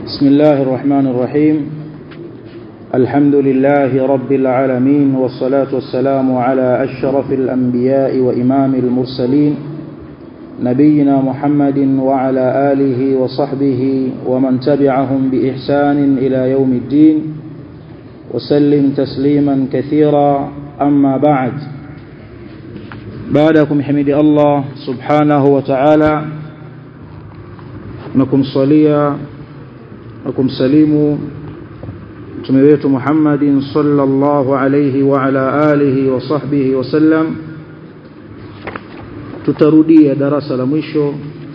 بسم الله الرحمن الرحيم الحمد لله رب العالمين والصلاة والسلام على أشرف الأنبياء وإمام المرسلين نبينا محمد وعلى آله وصحبه ومن تبعهم بإحسان إلى يوم الدين وسلم تسليما كثيرا أما بعد بعدكم حمد الله سبحانه وتعالى نكم صليا نكم سليم mtume wetu Muhammadin sallallahu alayhi wa ala alihi wa sahbihi wasallam tutarudia darasa la mwisho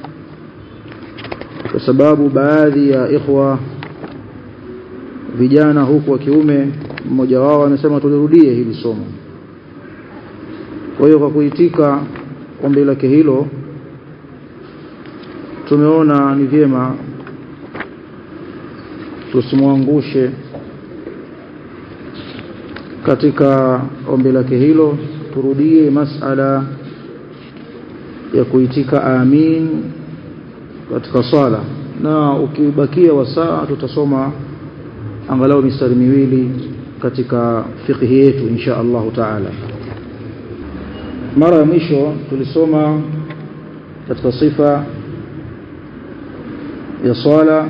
kwa sababu baadhi ya ikhwa vijana huku wa kiume mmoja wao anasema tulirudie hili somo kwa hiyo kwa kuitika ombi lake hilo tumeona ni vyema tusimwangushe katika ombi lake hilo turudie masala ya kuitika amin katika swala na ukibakia wasaa tutasoma angalau mistari miwili katika fiqhi yetu insha Allah taala mara ya mwisho tulisoma katika sifa ya swala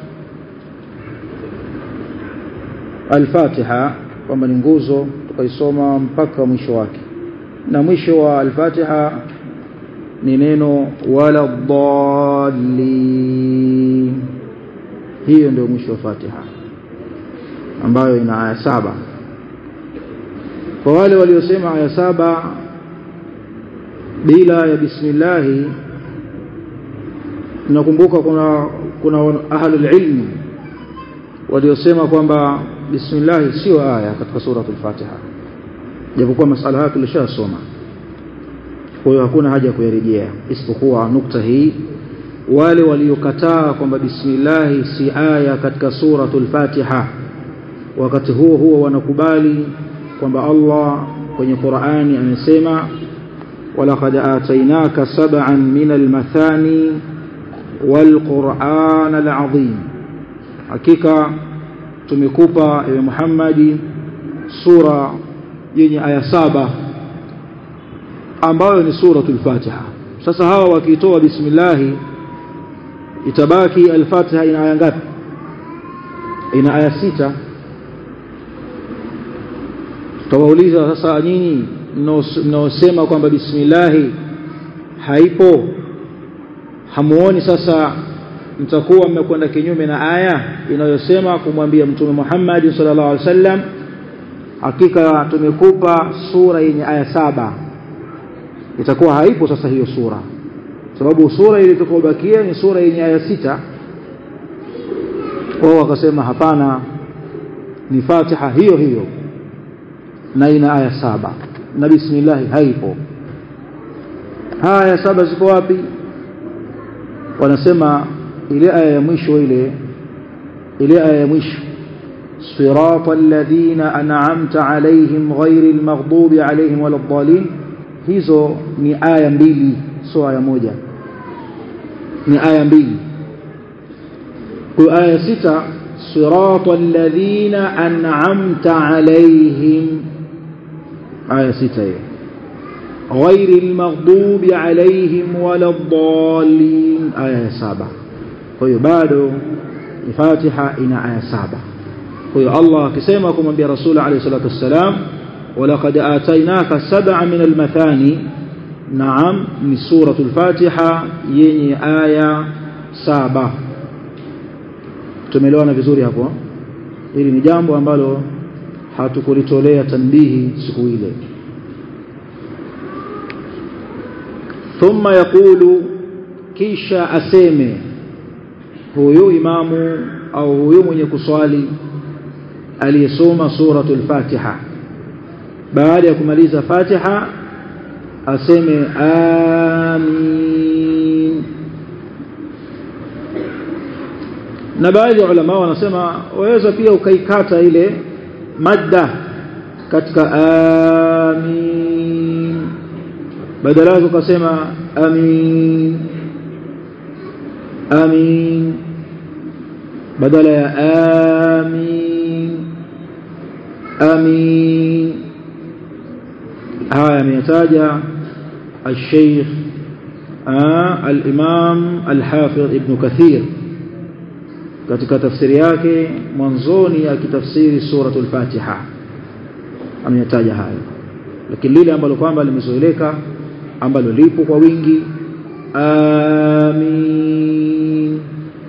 al-Fatiha kwamba ni nguzo tukaisoma mpaka mwisho wake na mwisho wa al-Fatiha ni neno wala dhalin hiyo ndio mwisho wa Fatiha ambayo ina aya saba kwa wale waliosema aya saba bila ya bismillahi nakumbuka kuna kuna ahlul ilmi waliosema kwamba bismillah sio aya katika suratul Fatiha japokuwa masala haya tulishasoma kwa hiyo hakuna haja ya kuyarejea isipokuwa nukta hii wale waliokataa kwamba bismillah si aya katika suratul Fatiha wakati huo huo wanakubali kwamba Allah kwenye Qur'ani amesema walaqad atainaka sab'an min al-mathani wal-Qur'an al-'azim hakika tumekupa ewe Muhammadi sura yenye aya saba ambayo ni suratul Fatiha sasa hawa wakitoa bismillah itabaki al-Fatiha ina aya ngapi ina aya sita tutawauliza sasa nyinyi mnaosema kwamba bismillah haipo hamuoni sasa mtakuwa mmekwenda kinyume na aya inayosema kumwambia mtume Muhammad sallallahu alaihi wasallam hakika tumekupa sura yenye aya saba itakuwa haipo sasa hiyo sura sababu sura iliyobakia ni sura yenye aya sita wao wakasema hapana ni Fatiha hiyo hiyo na ina aya saba na bismillah haipo haya saba ziko wapi wanasema ile aya ya mwisho ile ile aya ya mwisho صراط الذين أنعمت عليهم غير المغضوب عليهم ولا الضالين hizo ni aya mbili sio aya moja ni aya mbili kwa aya sita صراط الذين أنعمت عليهم aya sita hiyo غير المغضوب عليهم ولا الضالين aya saba kwa hiyo bado Fatiha ina aya saba kwa hiyo Allah akisema kumwambia Rasul alayhi salatu wassalam walaqad atainaka sab'a min almathani naam ni suratul Fatiha yenye aya saba tumeelewana vizuri hapo hili ni jambo ambalo hatukulitolea tanbihi siku ile thumma yaqulu kisha aseme huyu imamu au huyu mwenye kuswali aliyesoma suratul Fatiha baada ya kumaliza Fatiha aseme amin na baadhi ya ulama wanasema waweza pia ukaikata ile madda katika amin badala yake ukasema amin amin badala ya amin amin haya ameyataja الشيخ آه الإمام الحافظ ابن كثير katika tafsiri yake mwanzoni akitafsiri suratul Fatiha ameyataja hayo lakini lile ambalo kwamba limezoeleka ambalo lipo kwa wingi amin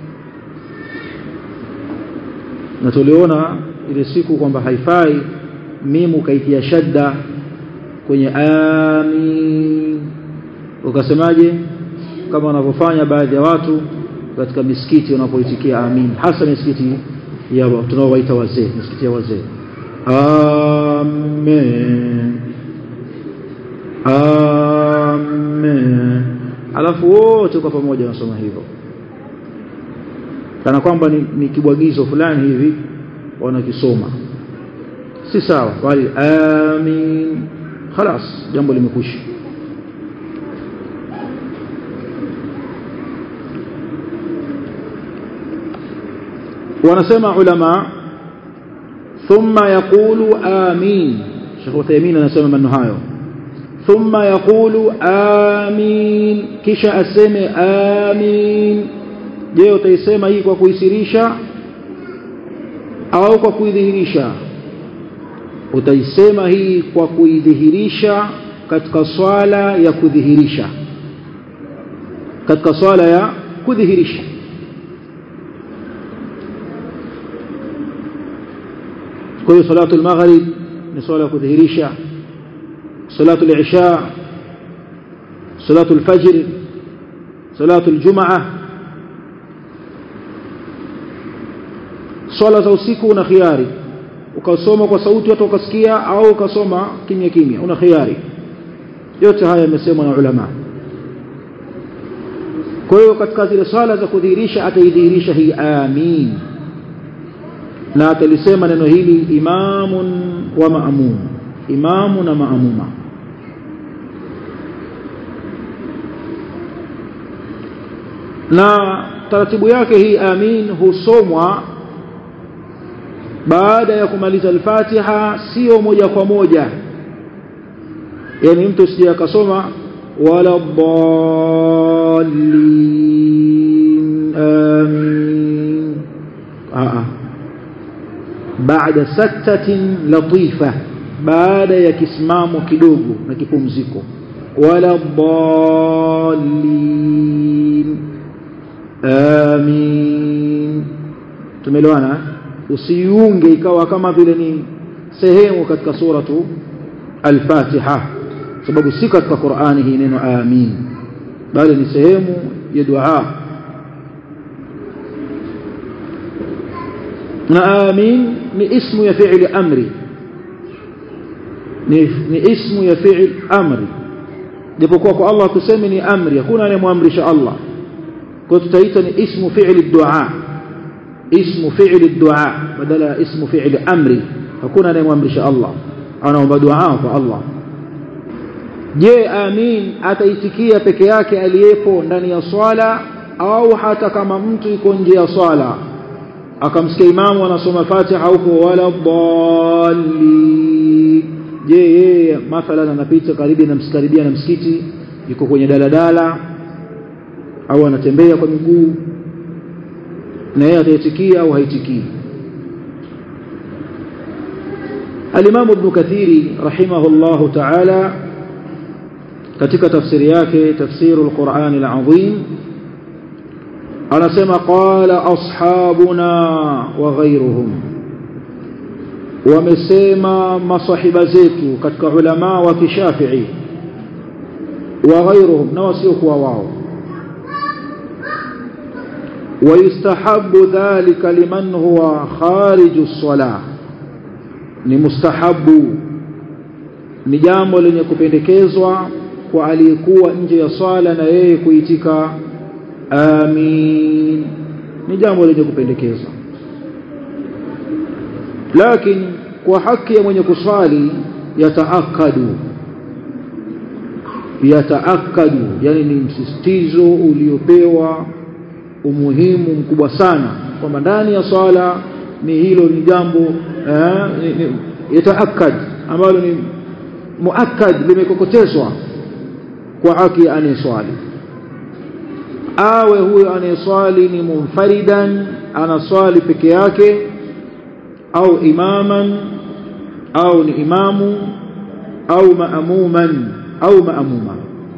na tuliona ile siku kwamba haifai mimu kaitia shadda kwenye amin ukasemaje kama wanavyofanya baadhi ya watu katika misikiti wanapoitikia amin hasa misikiti ya tunaowaita wazee misikiti ya wazee amen amen alafu wote kwa pamoja wanasoma hivyo kana kwamba ni, ni kibwagizo fulani hivi wanakisoma si sawa bali amin خلاص jambo limekwisha wanasema ulama thumma yaqulu amin Sheikh Uthaymeen anasema maneno hayo thumma yaqulu amin kisha aseme amin je utaisema hii kwa kuisirisha au kwa kuidhihirisha utaisema hii kwa kuidhihirisha katika swala ya kudhihirisha katika swala ya kudhihirisha kwa hiyo salatu al-maghrib ni swala ya kudhihirisha salatu al-isha salatu al-fajr salatu al-jum'ah swala za usiku una khiari ukasoma kwa sauti watu wakasikia au ukasoma kimya kimya una khiari yote haya yamesemwa na ulama kwa hiyo katika zile swala za kudhihirisha ataidhihirisha hii amin na atalisema neno hili imamun wa maamum imamu na maamuma na taratibu yake hii amin husomwa baada ya kumaliza al-Fatiha sio moja kwa moja yani mtu usije akasoma wala dallin amin a baada saktatin latifa baada ya kisimamo kidogo na kipumziko wala dallin amin tumeelewana usiunge ikawa kama vile ni sehemu katika suratu al-Fatiha sababu si katika Qur'ani hii neno amin bali ni sehemu ya dua na amin ni ismu ya fi'li amri ni, ni ismu ya fi'l amri japokuwa kwa Allah tuseme ni amri hakuna anayemwamrisha Allah kwa tutaita ni ismu fi'li dua ismu fi'li dua badala ya ismu fi'li amri hakuna anayemwamrisha Allah anaomba dua kwa Allah je amin ataitikia peke yake aliyepo ndani ya swala au hata kama mtu yuko nje ya swala akamsikia imamu anasoma Fatiha huko wala dhalli je yeye mathalan anapita karibu na msikaribia na msikiti yuko kwenye daladala au anatembea kwa miguu na yeye ataitikia au haitikii Al-Imam Ibn Kathiri rahimahullahu ta'ala katika tafsiri yake tafsiru al-Qur'an al-Azim anasema qala ashabuna wa ghayruhum wamesema masahiba zetu katika ulama wa kishafi'i wa ghayruhum na wasiokuwa wao ويستحب ذلك لمن هو خارج الصلاه ni mustahabu ni jambo lenye kupendekezwa kwa aliyekuwa nje ya swala na yeye kuitika amin ni jambo lenye kupendekezwa lakini kwa haki ya mwenye kuswali yataakadu yataakadu yani ni msisitizo uliopewa umuhimu mkubwa sana kwamba ndani ya swala ni hilo ni jambo eh, yataakad ambalo ni muakkad limekokotezwa kwa haki anayeswali awe huyo anayeswali ni munfaridan anaswali peke yake au imaman au ni imamu au maamuman au maamuma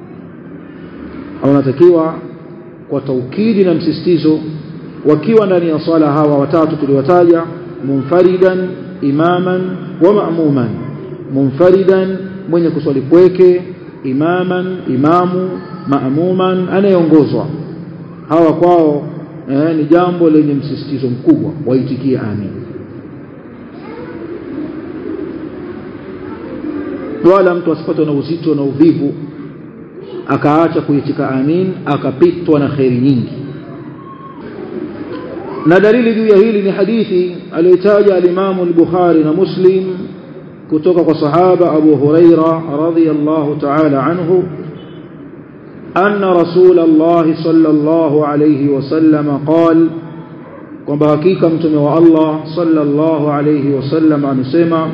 au natakiwa kwa taukidi na msisitizo wakiwa ndani ya swala hawa watatu tuliwataja munfaridan imaman wa maamuman munfaridan mwenye kuswali kweke imaman imamu maamuman anayeongozwa hawa kwao eh, ni jambo lenye msisitizo mkubwa waitikie amin wala mtu asipatwe na uzito na uvivu akaacha kuitika amin akapitwa na kheri nyingi na dalili juu ya hili ni hadithi aliyotaja alimamu al-Bukhari na Muslim kutoka kwa sahaba Abu Huraira radhiyallahu ta'ala anhu أن رسول الله صلى الله عليه وسلم قال kwamba hakika mtume wa Allah sallallahu alayhi wasallam amesema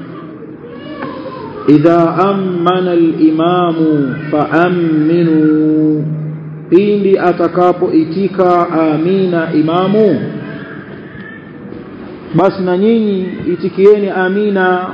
idha amana al-imamu fa'aminu pindi atakapoitika amina imamu basi na nyinyi itikieni amina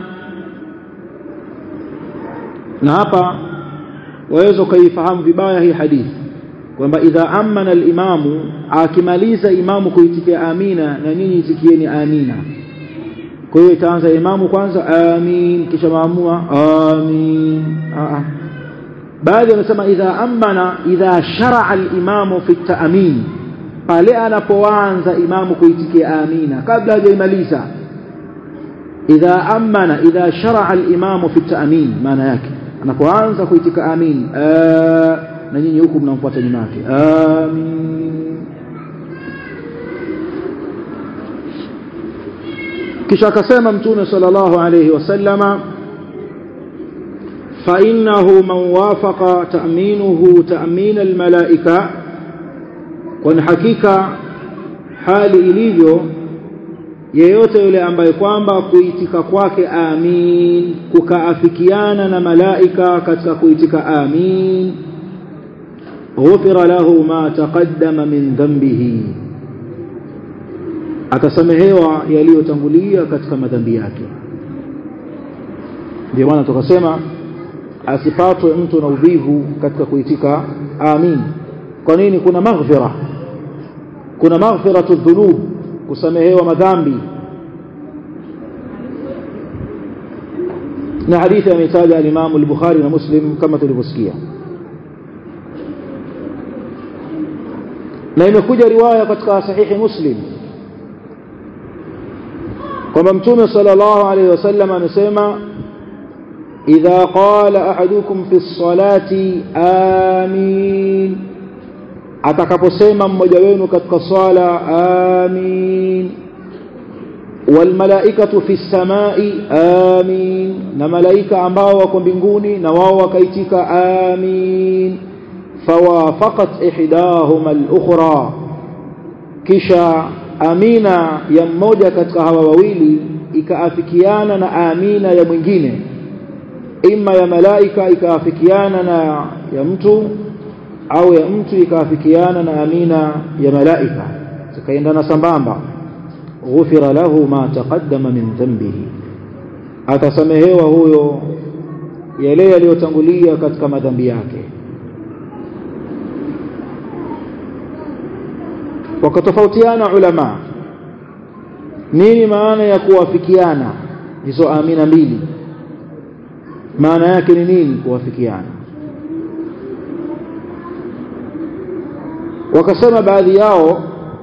na hapa waweza ukaifahamu vibaya hii hadithi kwamba idha amana al-imamu akimaliza imamu kuitikia amina na nyinyi itikieni amina kwa hiyo itaanza imamu kwanza amin kisha maamuma amin a baadhi wanasema idha amana idha sharaa al-imamu fi at-ta'min pale anapoanza imamu kuitikia amina kabla hajaimaliza idha amana idha sharaa al-imamu fi at-ta'min maana yake anapoanza kuitika amin na nyinyi huku mnamfuata nyuma yake amin kisha akasema mtume sallallahu alayhi wasallama fa innahu man wafaqa ta'minuhu ta'min almalaika kwa hakika hali ilivyo yeyote yule ambaye kwamba kuitika kwake amin kukaafikiana na malaika katika kuitika amin ghufira lahu ma taqaddama min dhanbihi atasamehewa yaliyotangulia katika madhambi yake ndio maana tukasema asipatwe mtu na uvivu katika kuitika amin kwa nini kuna maghfira kuna maghfiratu dhunub kusamehewa madhambi na hadithi ametaja al-Imam al-Bukhari na Muslim kama tulivyosikia na imekuja riwaya katika sahihi Muslim kwamba mtume sallallahu alayhi wasallam amesema idha qala ahadukum fi ssalati amin atakaposema mmoja wenu katika swala amin walmalaikatu fi samai amin na malaika ambao wako mbinguni na wao wakaitika amin fawafaqat ihdahuma al-ukhra kisha amina ya mmoja katika hawa wawili ikaafikiana na amina ya mwingine ima ya malaika ikaafikiana na ya mtu au ya mtu ikaafikiana na amina ya malaika zikaendana sambamba ghufira lahu ma taqaddama min dhanbihi atasamehewa huyo yale yaliyotangulia katika madhambi yake wakatofautiana ulama nini maana ya kuwafikiana hizo amina mbili maana yake ni nini kuwafikiana wakasema baadhi yao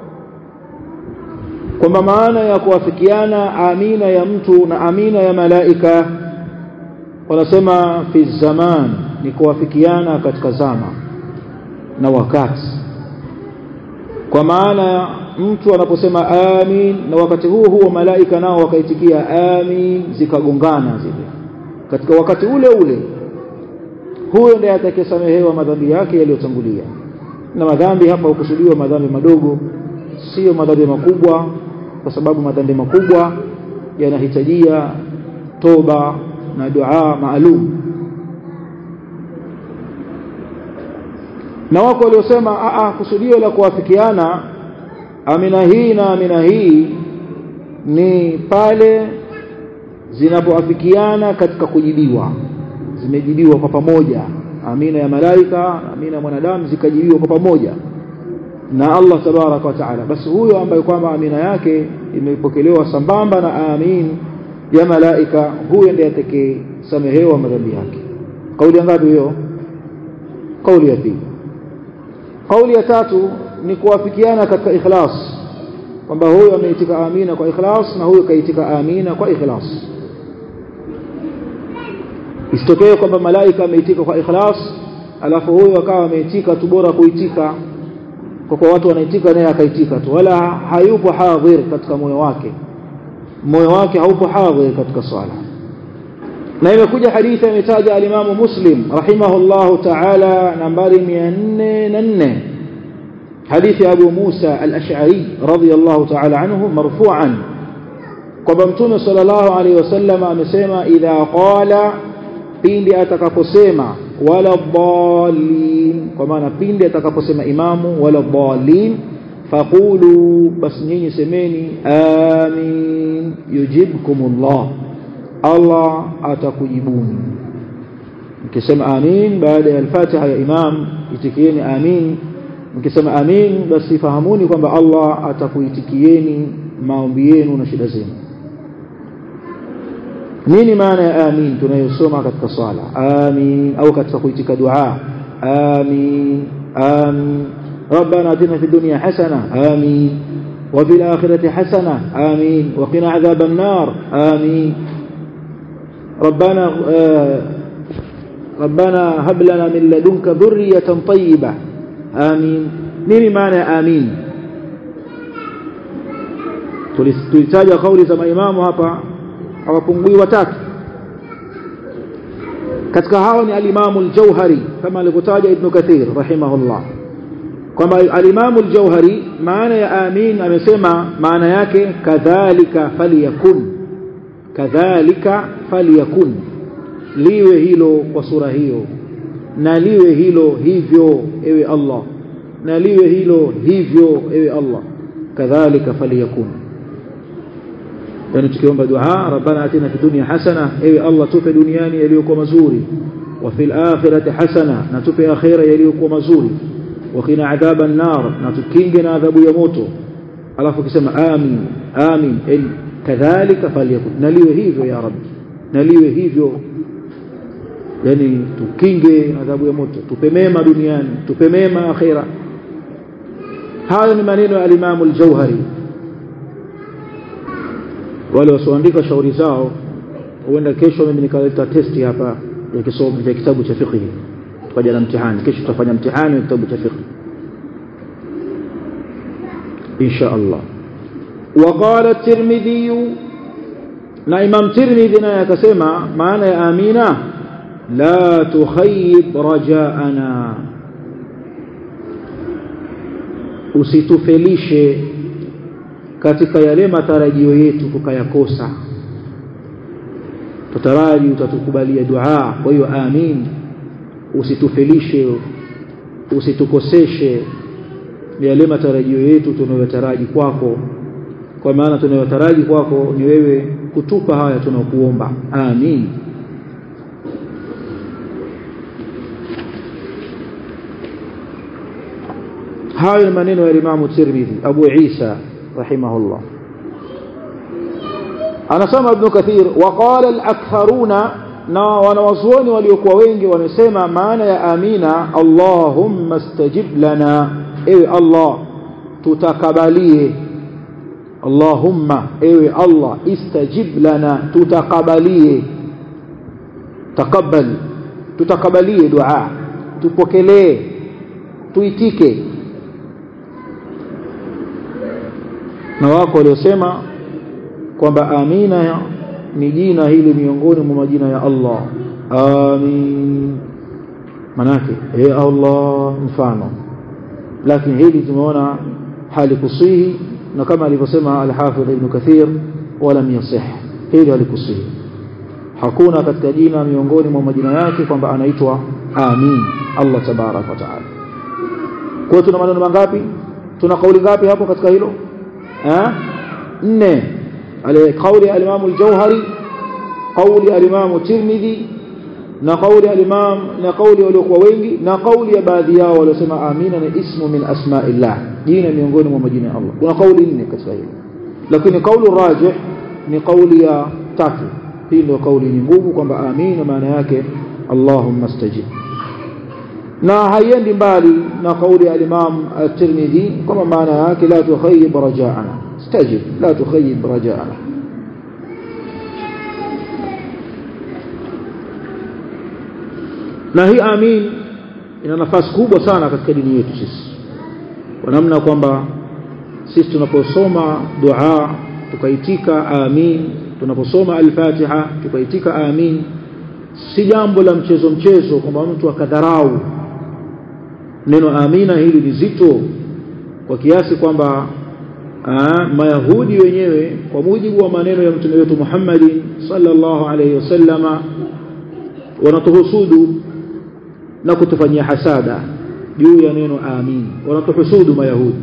kwamba maana ya kuwafikiana amina ya mtu na amina ya malaika wanasema fi zaman ni kuwafikiana katika zama na wakati kwa maana mtu anaposema amin na wakati huo huo malaika nao wakaitikia amin zikagongana zile katika wakati ule ule huyo ndiye atakayesamehewa madhambi yake yaliyotangulia na madhambi hapa hukusudiwa madhambi madogo sio madhambi makubwa kwa sababu madhambi makubwa yanahitajia toba na dua maalum na wako waliosema a kusudio la kuwafikiana amina hii na amina hii ni pale zinapoafikiana katika kujibiwa zimejibiwa kwa pamoja amina ya malaika amina ya mwanadamu zikajibiwa kwa pamoja na Allah tabaraka wa taala basi huyo ambaye kwamba amina yake imepokelewa sambamba na amin ya malaika huyo ndiye atakayesamehewa madhambi yake kauli ngapi hiyo kauli ya pili kauli ya tatu ni kuwafikiana katika ikhlas kwamba huyo ameitika amina kwa ikhlas na huyo kaitika amina kwa ikhlas isitokee kwamba malaika ameitika kwa ikhlas alafu huyo akawa ameitika tu bora kuitika kwa kwa watu wanaitika naye akaitika tu wala hayupo hadhir katika moyo wake moyo wake haupo hadhir katika swala na imekuja hadithi imetaja alimamu muslim rahimahullahu ta'ala nambari 404 hadithi abu musa al-ash'ari radiyallahu ta'ala anhu marfu'an kwamba mtume sallallahu alayhi wasallam amesema idha qala pindi atakaposema wala dhalin kwa maana pindi atakaposema imamu wala dhalin faqulu bas nyinyi semeni amin yujibkumullah Allah atakujibuni mkisema amin baada ya al-Fatiha ya imam itikieni amin mkisema amin basi fahamuni kwamba Allah atakuitikieni maombi yenu na shida zenu nini maana ya amin tunayosoma katika swala amin au katika kuitika dua amin amin ربنا اتنا في الدنيا حسنه امين وفي الاخره حسنه امين وقنا عذاب النار امين ربنا آه ربنا هب لنا من لدنك ذريه طيبه امين nini maana ya amin tulitaja kauli za maimamu hapa hawapungui watatu katika hao ni alimamu al-Jauhari kama alivyotaja Ibn Kathir rahimahullah kwamba alimamu al-Jauhari maana ya amin amesema maana yake kadhalika faliyakun kadhalika faliyakun liwe hilo kwa sura hiyo na liwe hilo hivyo ewe Allah na liwe hilo hivyo ewe Allah kadhalika faliyakun yani tukiomba dua rabbana atina fi dunya hasana ewe Allah tupe duniani yaliyokuwa mazuri wa fil akhirati hasana na tupe akhira yaliyokuwa mazuri wa qina adhaban nar na tukinge na adhabu ya moto alafu kisema amin amin in kadhalika falyakun naliwe hivyo ya rabbi naliwe hivyo yani tukinge adhabu ya moto tupe mema duniani tupe mema akhira hayo ni maneno ya al-Imam al-Jauhari wale wasioandika shauri zao huenda kesho mimi nikaleta testi hapa ya kisomo cha kitabu cha fiqh tukaja na mtihani kesho tutafanya mtihani wa kitabu cha fiqh insha Allah وقال الترمذي na Imam Tirmidhi naye akasema maana ya amina la tukhayyib rajaana usitufelishe katika yale matarajio yetu tukayakosa tutaraji utatukubalia dua kwa hiyo amin usitufelishe usitukoseshe yale matarajio yetu tunayotaraji kwako kwa maana tunayotaraji kwako ni wewe kutupa haya tunakuomba amin hayo ni maneno ya Imam Tirmidhi Abu Isa rahimahullah anasema Ibn Kathir waqala al-aktharuna na wanawazuoni waliokuwa wengi wamesema maana ya amina Allahumma stajib lana ewe Allah tutakabalie Allahumma ewe Allah istajib lana tutakabalie takabbal tutakabalie dua tupokelee tuitike na wako waliosema kwamba amina ni jina hili miongoni mwa majina ya Allah amin manake e Allah mfano lakini hili tumeona halikusihi na kama alivyosema al-Hafidh Ibn Kathir walam yasih hili halikusihi hakuna katika jina miongoni mwa majina yake kwamba anaitwa amin Allah tabarak wa taala kwa tuna maneno mangapi tuna kauli ngapi hapo katika hilo eh nne ale kauli al-Imam al-Jauhari kauli al-Imam Tirmidhi na kauli al-Imam na kauli waliokuwa wengi na kauli ya baadhi yao waliosema amina ni ismu min asma'illah jina miongoni mwa majina ya Allah kuna kauli nne katika hilo lakini kauli rajih ni kauli ya tatu hii ndio kauli yenye nguvu kwamba amina maana yake Allahumma stajib na haiendi mbali na kauli ya al-Imam at-Tirmidhi kama maana yake la tukhayyib raja'ana stajib la tukhayyib raja'ana na hii amin ina nafasi kubwa sana katika dini yetu sisi kwa namna kwamba sisi tunaposoma dua tukaitika amin tunaposoma al-Fatiha tukaitika amin si jambo la mchezo mchezo kwamba mtu akadharau neno amina hili ni zito kwa kiasi kwamba mayahudi wenyewe kwa mujibu wa maneno ya mtume wetu Muhammad sallallahu alayhi wasallama wanatuhusudu na kutufanyia hasada juu ya neno amin wanatuhusudu mayahudi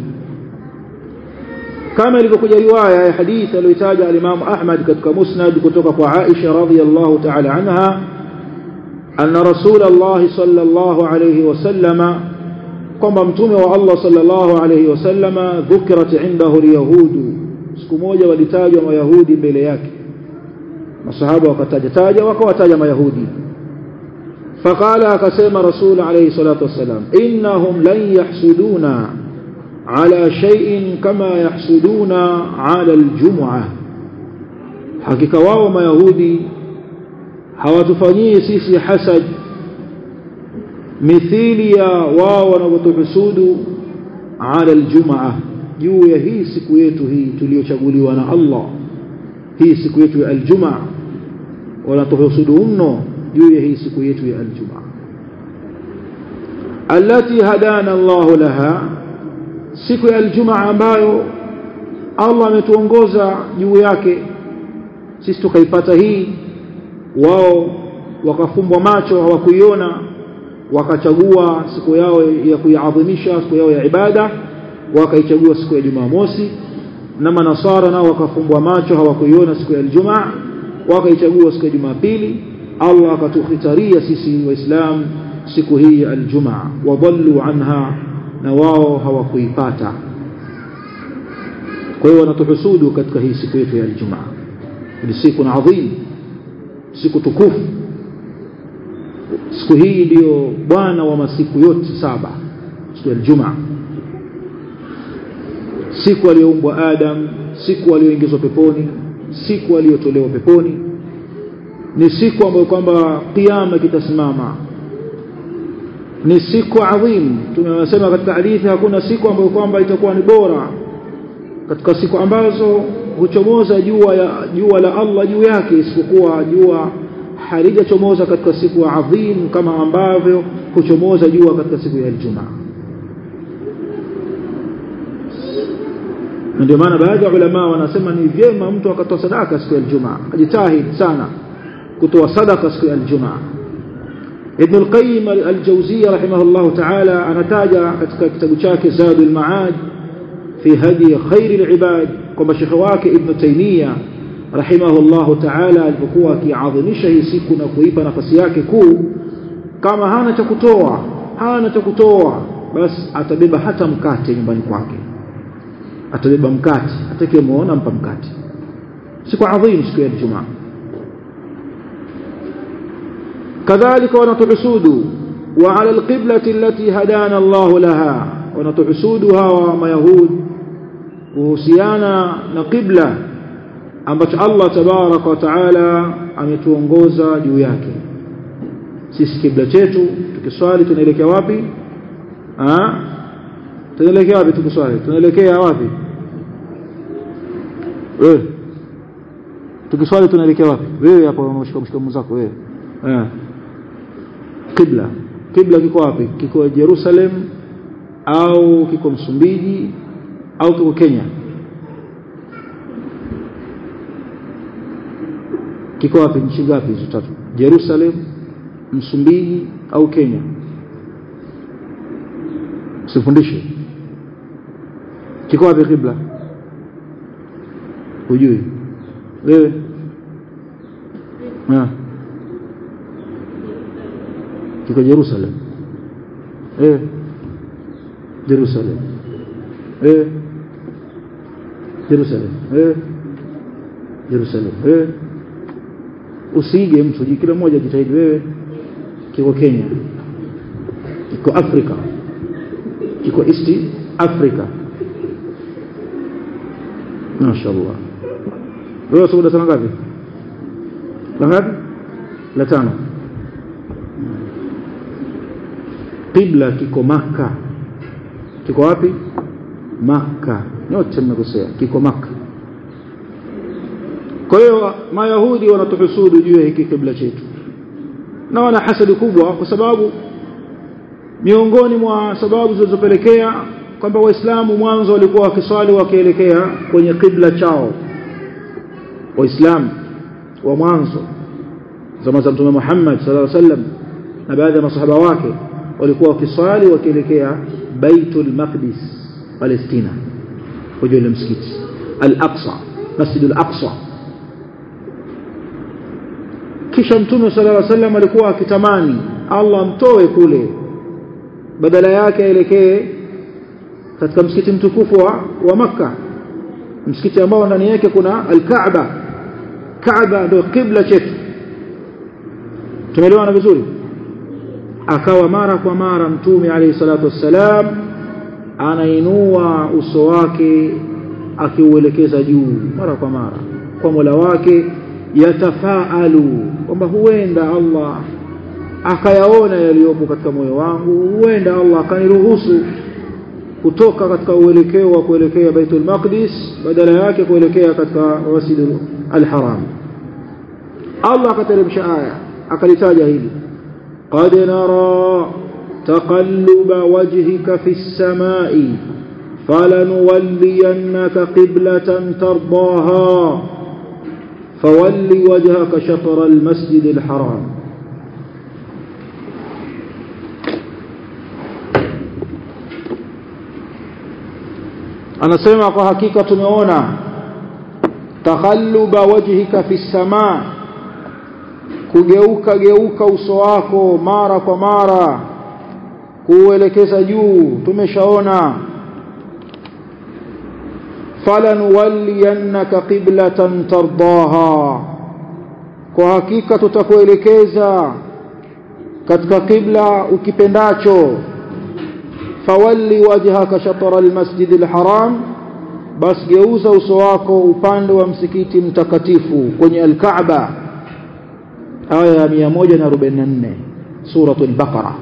kama ilivyokuja riwaya ya hadithi aliyotaja al-Imam Ahmad katika Musnad kutoka kwa Aisha radhiyallahu ta'ala anha anna Rasulullah sallallahu alayhi wasallama kwamba mtume wa Allah sallallahu alayhi wasallama dhukirat indahu al-yahudu siku moja walitajwa mayahudi mbele yake masahaba wakataja taja wakawataja mayahudi فقال akasema rasul alayhi salatu wasalam innahum lan yahsuduna ala shay'in kama yahsuduna ala aljum'ah hakika wao mayahudi hawatufanyii sisi hasad mithili ya wao wanavyotuhusudu ala aljum'ah juu ya hii siku yetu hii tuliyochaguliwa na Allah hii siku yetu ya aljum'ah wanatuhusudu mno juu ya hii siku yetu ya aljuma allati hadana Allah laha siku ya aljuma ambayo Allah ametuongoza juu yake sisi tukaipata hii wao wakafumbwa macho hawakuiona wakachagua siku yao ya kuiadhimisha siku yao ya ibada wakaichagua siku ya Jumamosi na manasara nao wakafumbwa macho hawakuiona siku ya Ijumaa wakaichagua siku ya Jumapili Allah akatukhitaria sisi waislamu siku hii ya aljumaa wadhallu anha na wao hawakuipata kwa hiyo wanatuhusudu katika hii siku yetu ya aljumaa ni siku adhim siku tukufu siku hii ndiyo bwana wa masiku yote saba siku ya aljumaa siku aliyoumbwa Adam siku aliyoingizwa peponi siku aliyotolewa peponi ni siku ambayo kwamba kiyama kitasimama ni siku adhim tumesema katika hadithi hakuna siku ambayo kwamba itakuwa ni bora katika siku ambazo huchomoza jua ya jua la Allah juu yake isipokuwa jua halijachomoza katika siku adhim kama ambavyo huchomoza jua katika siku ya Ijumaa ndio maana baadhi ya ulama wanasema ni vyema mtu akatoa sadaka siku ya Ijumaa ajitahidi sana kutoa sadaka siku ya Ijumaa Ibn al-Qayyim al-Jawziyya rahimahullah ta'ala anataja katika kitabu chake Zadul Ma'ad fi hadi khair al-ibad kwamba shekhi wake Ibn Taymiyyah rahimahullah ta'ala alipokuwa akiadhimisha hii siku na kuipa nafasi yake kuu kama hana cha kutoa hana cha kutoa basi atabeba hata mkate nyumbani kwake atabeba mkate atakayemuona mpa mkate siku adhim siku ya Ijumaa كذلك ونتحسود وعلى القبلة التي هدانا الله لها ونتحسودها وما يهود kuhusiana na qibla ambacho Allah tabaraka wa taala ametuongoza juu yake sisi kibla chetu tukiswali tunaelekea wapi ah tunaelekea wapi tukiswali tunaelekea wapi wewe tukiswali tunaelekea wapi wewe hapo unamshika mshika mzako wewe eh qibla qibla kiko wapi kiko Jerusalem au kiko Msumbiji au kiko Kenya kiko wapi nchi ngapi hizo tatu Jerusalem Msumbiji au Kenya usifundishe kiko wapi kibla hujui wewe ah kiko Jerusalem eh Jerusalem eh Jerusalem eh Jerusalem eh usiige mtu kila mmoja jitahidi wewe kiko Kenya kiko Afrika kiko East Africa mashaallah wewe sababu sana ngapi la ngapi la tano qibla kiko maka kiko wapi maka nyote mmekosea kiko maka kwa hiyo mayahudi wanatuhusudu juu ya hiki kibla chetu na wana hasadi kubwa kwa sababu miongoni mwa sababu zilizopelekea kwamba waislamu mwanzo walikuwa wakiswali wakielekea kwenye kibla chao waislamu wa mwanzo zama za mtume Muhammad sallallahu alaihi wasallam na baadhi ya masahaba wake walikuwa wakiswali wakielekea Baitul Maqdis Palestina kwenye ile msikiti Al-Aqsa Masjid Al-Aqsa kisha mtume sallallahu alaihi wasallam alikuwa akitamani Allah amtoe kule badala yake aelekee katika msikiti mtukufu wa, wa Makka msikiti ambao ndani yake kuna Al-Kaaba Kaaba ndio kibla chetu tumeelewana vizuri akawa mara kwa mara mtume alayhi salatu wassalam anainua uso wake akiuelekeza juu mara kwa mara kwa Mola wake yatafaalu kwamba huenda Allah akayaona yaliyopo katika moyo wangu huenda Allah akaniruhusu kutoka katika uelekeo wa kuelekea Baitul Maqdis badala yake kuelekea katika Masjid al-Haram Allah akateremsha aya akalitaja hili qad nara taqalluba wajhika fi as-samai falanuwalliyannaka qiblatan tardaha fawalli wajhaka shatr al-masjid al-haram anasema kwa hakika tumeona takhalluba wajhika fi samaa kugeuka geuka uso wako mara kwa mara kuelekeza juu tumeshaona falanuwalliyannaka qiblatan tardaha kwa hakika tutakuelekeza katika kibla ukipendacho fawalli wajhaka shatara almasjid alharam bas geuza uso wako upande wa msikiti mtakatifu kwenye alkaaba aya ya 144 suratul baqara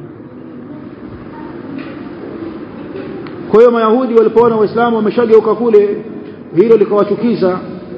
kwa hiyo mayahudi walipoona waislamu wameshageuka kule hilo likawachukiza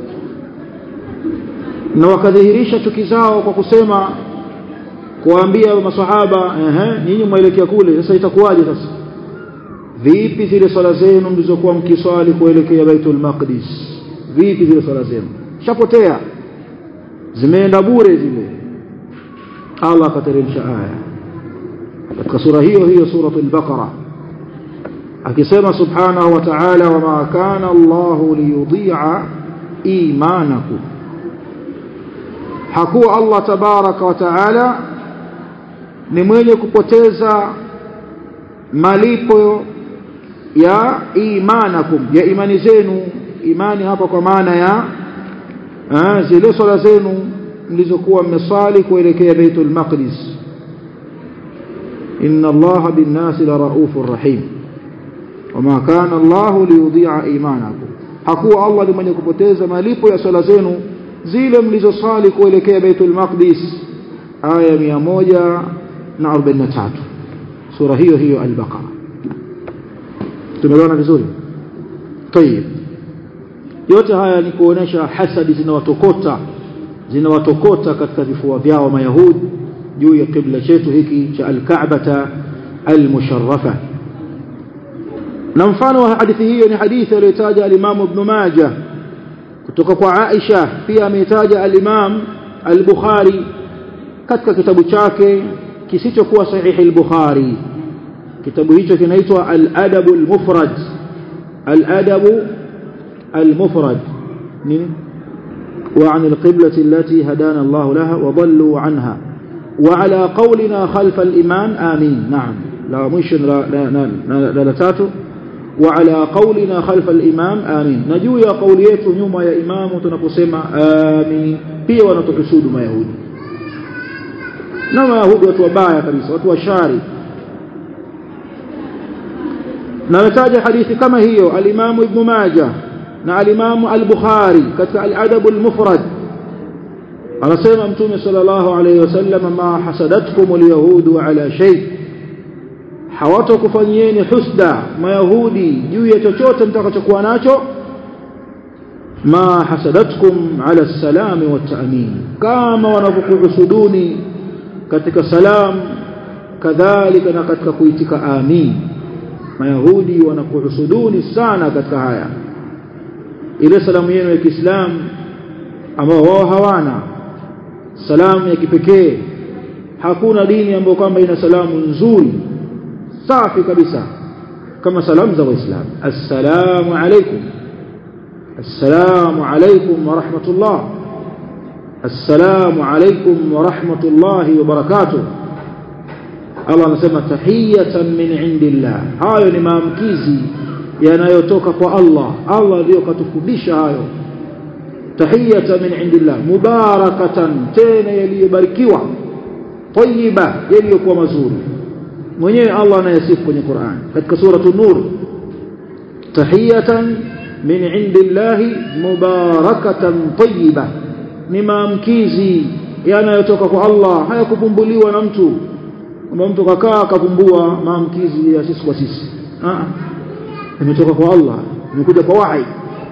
na wakadhihirisha chuki zao kwa kusema kuwaambia masahaba ehe nyinyi mwelekea kule sasa itakuwaje sasa vipi zile swala zenu mlizokuwa mkiswali kuelekea Baitul Maqdis vipi zile swala zenu shapotea zimeenda bure zile Allah akateremsha aya katika sura hiyo hiyo suratul baqara akisema subhanahu wa ta'ala wama kana Allahu liyudhi'a imanakum hakuwa Allah tabaraka wa ta'ala ni mwenye kupoteza malipo ya imanakum ya imani zenu imani hapa kwa maana ya ah, zile swala zenu mlizokuwa mmesali kuelekea Baitul Maqdis inna Allaha bin-nasi la raufur rahim wama kana Allahu liyudhi'a imanakum hakuwa Allah ni mwenye kupoteza malipo ya swala zenu zile mlizosali kuelekea Baitul Maqdis aya 143 sura hiyo hiyo al-Baqara tumeelewana vizuri tayib yote haya ni kuonesha hasadi zinawatokota zinawatokota katika vifua vyao mayahudi juu ya kibla chetu hiki cha al-Ka'bata al-musharrafa na mfano wa hadithi hiyo ni hadithi aliyotaja al-Imam Ibn Majah kutoka kwa Aisha pia ameitaja al-Imam al-Bukhari katika kitabu chake kisichokuwa sahihi al-Bukhari kitabu hicho kinaitwa al-Adab al-Mufrad al-Adab al-Mufrad nini وعن القبلة التي هدانا الله لها وضلوا عنها وعلى قولنا خلف الإمام آمين نعم لا مش لا لا لا, لا, لا تاتو وعلى قولنا خلف الإمام آمين نجو يا قوليته نيوم يا إمام تنقسم آمين pia wanatuhusudu mayahudi na mayahudi watu wabaya kabisa watu washari na nataja hadithi kama hiyo al-Imam Ibn Majah na al-Imam al-Bukhari katika al-Adab al-Mufrad anasema mtume sallallahu alayhi wasallam ma hasadatkum al-yahudu ala shay hawatakufanyieni husda mayahudi juu ya chochote mtakachokuwa nacho ma hasadatkum ala salam wa ta'min kama wanavyokuhusuduni katika salam kadhalika na katika kuitika amin mayahudi wanakuhusuduni sana katika haya ile salamu yenu ya Kiislamu ambao wao hawana salamu ya kipekee hakuna dini ambayo kwamba ina salamu nzuri safi kabisa kama salamu za waislamu assalamu alaikum assalamu alaikum wa rahmatullah assalamu alaikum wa rahmatullahi wa barakatuh Allah anasema tahiyatan min indillah hayo ni maamkizi yanayotoka kwa Allah Allah ndiyo katufundisha hayo tahiyatan min indillah mubarakatan tena yaliyobarikiwa tayyiba yaliyokuwa mazuri mwenyewe Allah anayasifu kwenye Qur'an katika suratu nur tahiyatan min indillahi mubarakatan tayyiba ni maamkizi yanayotoka kwa Allah hayakupumbuliwa na mtu kwamba mtu kakaa akapumbua maamkizi ya sisi kwa sisi ah imetoka kwa Allah imekuja kwa wahi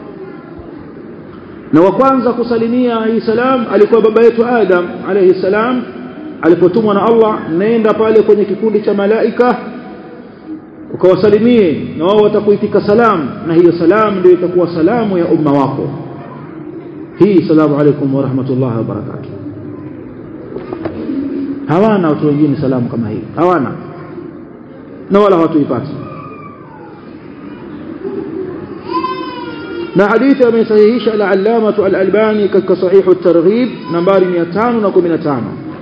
na wa kwanza kusalimia hii salam alikuwa baba yetu Adam alayhi salam alipotumwa na Allah nenda pale kwenye kikundi cha malaika ukawasalimie na wao watakuitika salam na hiyo salam ndio itakuwa salamu ya umma wako hii salamu alaykum wa rahmatullahi wa barakatuh hawana watu wengine salamu kama hii hawana na wala hawatuipati na hadithi amesahihisha al-allamah al-albani katika sahih at-targhib nambari 515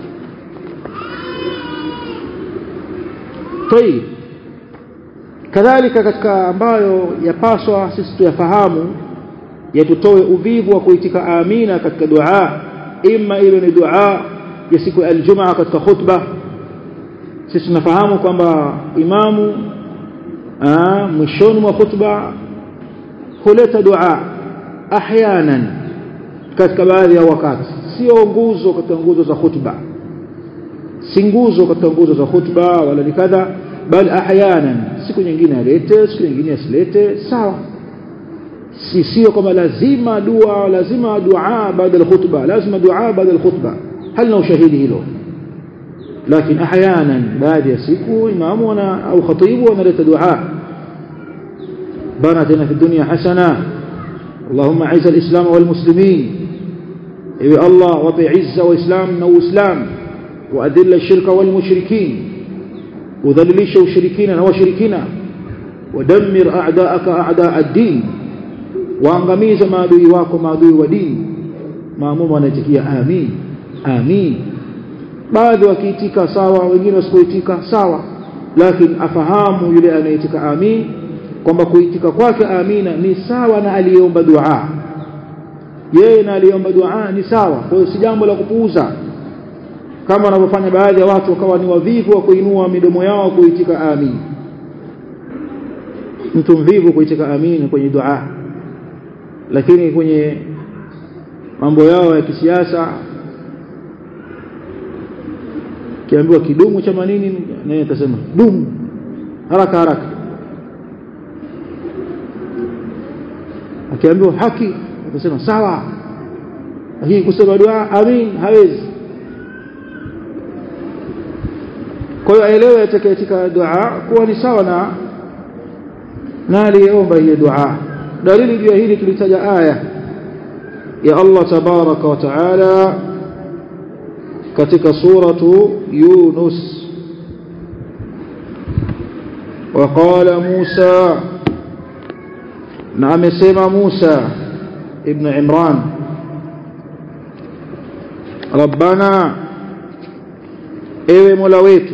طيب kadhalika katika ambayo yapaswa sisi tuyafahamu yatutoe uvivu wa kuitika amina katika dua imma iwe ni dua ya siku ya aljumaa katika khutba sisi tunafahamu kwamba imamu mwishoni mwa khutba huleta dua ahyanan katika baadhi ya wakati sio nguzo katika nguzo za khutba si nguzo katika nguzo za khutba wala ni kadha bal ahyanan siku nyingine alete siku nyingine asilete sawa si sio kama lazima dua lazima dua baada ya khutba lazima dua baada ya khutba halina ushahidi hilo lakini ahyanan baadhi ya siku imamu ana au khatibu wanaleta dua بنتنا في الدنيا حسنة اللهم اعز الإسلام والمسلمين اي الله وطي عزة وإسلام نو إسلام وأذل الشرك والمشركين وذللش وشركين وشركين ودمر أعداءك أعداء الدين وأنغميز ما دوي واكو ما دوي ودين ما ممنتكيا آمين آمين baadhi wakiitika sawa wengine wasikuitika sawa lakini afahamu yule anayeitika amin kwamba kuitika kwake amina ni sawa na aliyeomba dua yeye na aliyeomba dua ni sawa kwa hiyo si jambo la kupuuza kama wanavyofanya baadhi ya watu wakawa ni wavivu wa kuinua midomo yao kuitika amin mtu mvivu kuitika amin kwenye dua lakini kwenye mambo yao ya kisiasa kiambiwa kidumu cha manini naye atasema dumu haraka haraka akiambiwa haki atasema sawa lakini kusema dua amin hawezi kwa hiyo aelewe atakayetika dua kuwa ni sawa na na aliyeomba hiyo dua dalili juu ya hili tulitaja aya ya Allah tabaraka wa taala katika suratu Yunus وقال موسى نعم سيما موسى ابن عمران ربنا ايوه مولا wetu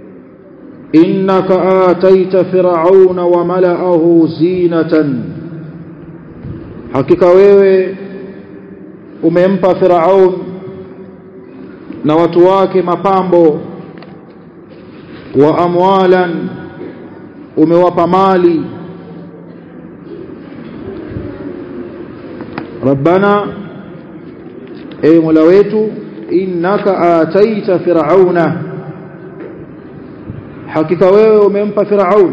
innaka ataita fir'auna wa mala'ahu zinatan hakika wewe umempa fir'aun na watu wake mapambo wa amwalan umewapa mali rabbana ewe mola wetu innaka ataita fir'auna hakika wewe umempa Firaun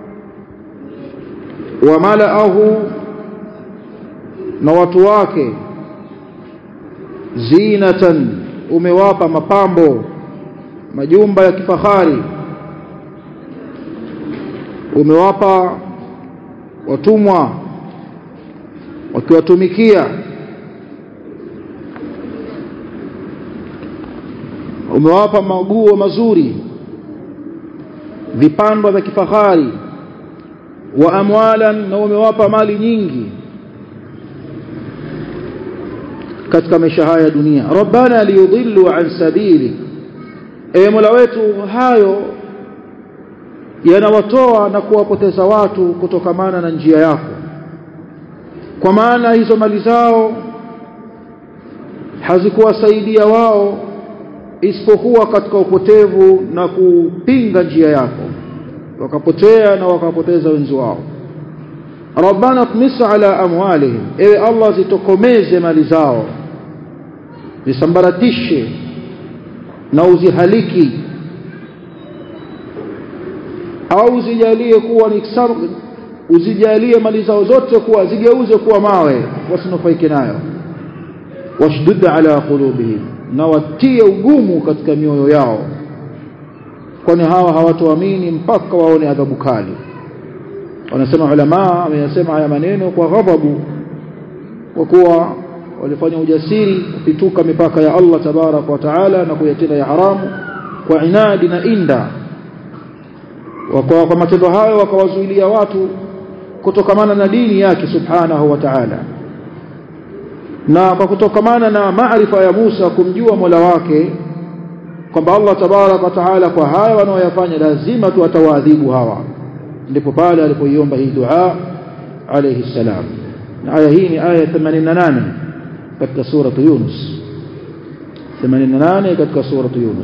wa malaahu na watu wake zinatan umewapa mapambo majumba ya kifahari umewapa watumwa wakiwatumikia umewapa maguo mazuri vipandwa vya kifahari wa amwalan na umewapa mali nyingi katika maisha haya ya dunia rabbana liyudillu an sabili ewe mola wetu hayo yanawatoa na kuwapoteza watu kutokamana na njia yako kwa maana hizo mali zao hazikuwasaidia wao isipokuwa katika upotevu na kupinga njia yako wakapotea na wakapoteza wenzi wao rabbana tmis ala amwalihim ewe allah zitokomeze mali zao zisambaratishe na uzihaliki au zijalie kuwa ni uzijalie mali zao zote kuwa zigeuze kuwa mawe wasinufaike nayo washdud ala qulubihim na watie ugumu katika mioyo yao kwani hawa hawatoamini mpaka waone adhabu kali wanasema ulama wameyasema haya maneno kwa ghadhabu kwa kuwa walifanya ujasiri kupituka mipaka ya Allah tabarak wa taala na kuyatenda ya haramu kwa inadi na inda wakawa kwa matendo hayo wakawazuilia watu kutokamana na dini yake subhanahu wa ta'ala na kwa kutokamana na maarifa ya Musa kumjua Mola wake kwamba Allah tabarak wa taala kwa haya wanaoyafanya lazima tu atawaadhibu hawa ndipo pale alipoiomba hii dua alayhi salam na aya hii ni aya 88 katika sura Yunus 88 katika sura Yunus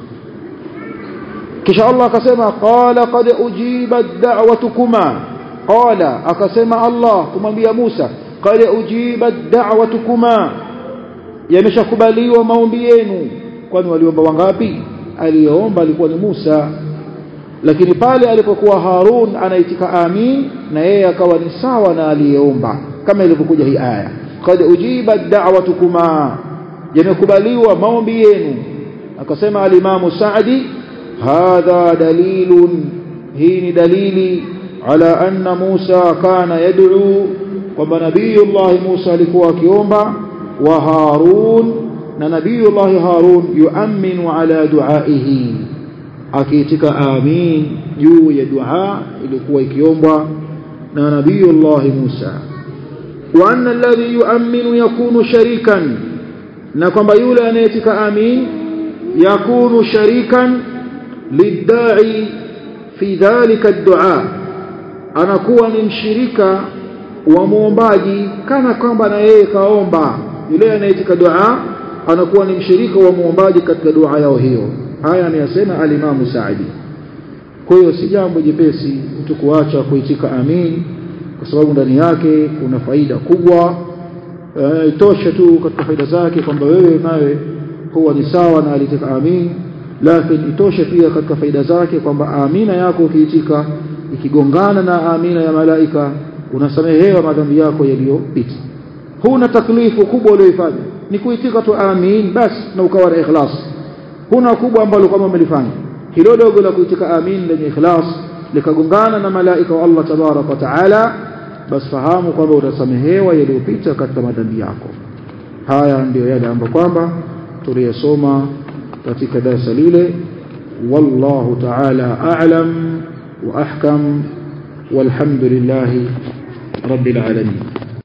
kisha Allah akasema qala qad ujibat da'watukuma qala akasema Allah kumwambia Musa qad ujibat da'watukuma yameshakubaliwa maombi yenu kwani waliomba wangapi aliyeomba alikuwa ni Musa lakini pale alipokuwa Harun anaitika amin na yeye akawa ni sawa na aliyeomba kama ilivyokuja hii aya qad ujibat da'watukuma yamekubaliwa maombi yenu akasema alimamu Saadi hadha dalilun hii ni dalili ala anna Musa kana yad'u kwamba nabiyullah Musa alikuwa akiomba wa Harun na nabiyullah Harun yuaminu ala duaihi akiitika amin juu ya dua ilikuwa ikiombwa na nabiyullah Musa wa anna alladhi yuaminu yakunu sharikan na kwamba yule anayetika amin yakunu sharikan lidda'i fi dhalika ad-du'a anakuwa ni mshirika wa muombaji kana kwamba na yeye kaomba yule anayetika dua anakuwa ni mshirika wa muombaji katika dua yao hiyo haya ameyasema alimamu Saadi kwa hiyo si jambo jepesi mtu kuacha kuitika amin kwa sababu ndani yake kuna faida kubwa e, tosha tu katika faida zake kwamba wewe nawe huwa ni sawa na alitika amin lakini itoshe pia katika faida zake kwamba amina yako ukiitika ikigongana na amina ya malaika unasamehewa madhambi yako yaliyopita huna taklifu kubwa uliyoifanya ni kuitika tu amin basi na ukawa na ikhlas huna kubwa ambalo kama umelifanya hilo dogo la kuitika amin lenye ikhlas likagongana na malaika wa Allah tabarak wa taala basi fahamu kwamba utasamehewa yaliyopita katika madhambi yako haya ndiyo yale ambayo kwamba tuliyosoma katika darasa lile wallahu ta'ala a'lam wa ahkam walhamdulillahi rabbil alamin